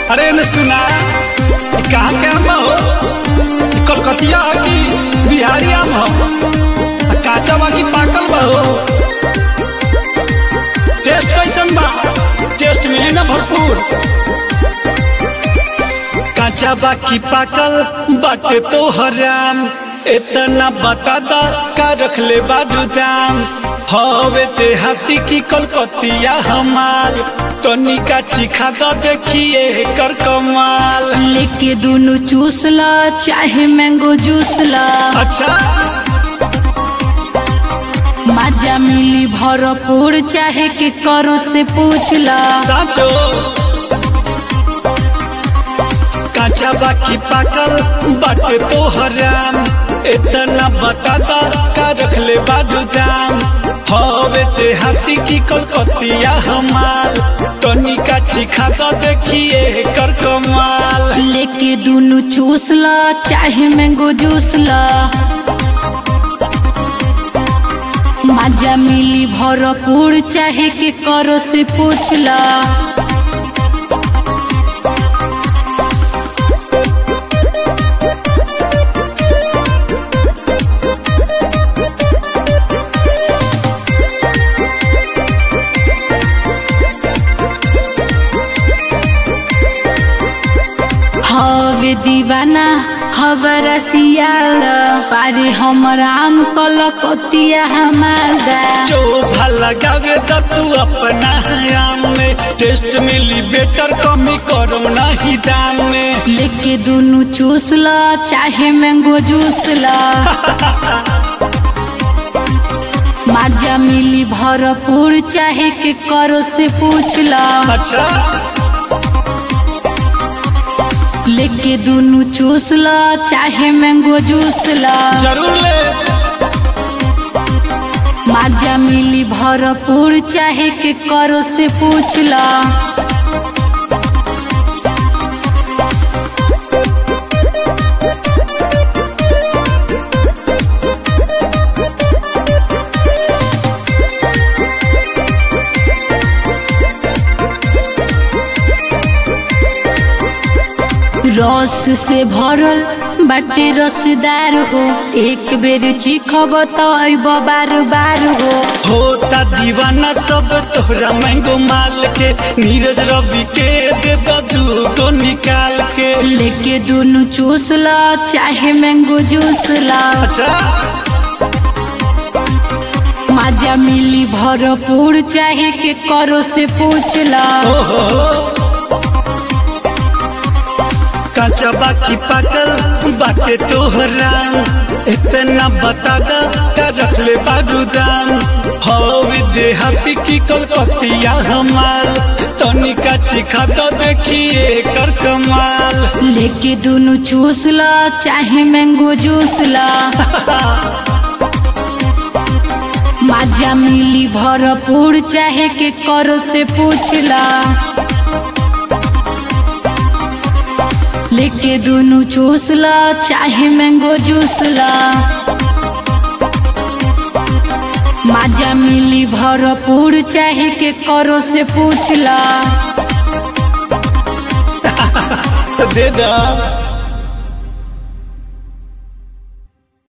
अरे न सुना ई कहाँ के आम हो ई कलकतिया हो कि बिहारी आम हो आ काचा बा कि पाकल बा हो टेस्ट कैसन बा टेस्ट मिली ना भरपूर काचा बा कि पाकल बाटे तो हराम इतना बता दा का रख ले बाडू दाम हवे ते हाथी की कलकतिया हमाल तनिका चिखा द देखिए कर कमाल लेके दोनों चूस ला चाहे मैंगो जूस ला अच्छा मजा मिली भरपूर चाहे के करो से पूछ ला साचो काचा बाकी पाकल बाटे तो हराम इतना बता दा का रख ले बाडू दाम हवे ते हाथी की कलकतिया हमाल तनिका चिखा द देखिए कर कमाल लेके दोनों चूस ला चाहे मैंगो जूस ला मजा मिली भरपूर चाहे के करो से पूछ ला हवे दीवाना हवरा सियाल पारे हमर आम कलकतिया हमारा चोभा लगावे द तू अपना आम में टेस्ट मिली बेटर कमी करो नहीं दाम में लेके दोनों चूस ला चाहे मैंगो जूस ला मजा मिली भरपूर चाहे के करो से पूछ ला अच्छा लेके दोनों चूस ला चाहे मैंगो जूस ला जरूर ले मजा मिली भरपूर चाहे के करो से पूछ ला रस से भरल बाटे रसदार हो एक बेर चिखब तो अब बार बार हो होता दीवाना सब तोहरा मैंगो माल के नीरज रवि के दे दो दू गो निकाल के लेके दोनों चूस ला चाहे मैंगो जूस ला अच्छा मजा मिली भरपूर चाहे के करो से पूछ ला ओहो काचा बाकी पाकल बाटे तोहरा इतना बता दा का रख ले बाडू दाम हवे देहाती की कलकतिया हमाल तनिका चिखा दो देखिए कर कमाल लेके दोनों चूस ला चाहे मैंगो जूस ला मजा मिली भरपूर चाहे के करो से पूछ ला लेके दोनों चूस ला चाहे मैंगो जूस ला मजा मिली भरपूर चाहे के करो से पूछ ला दे दा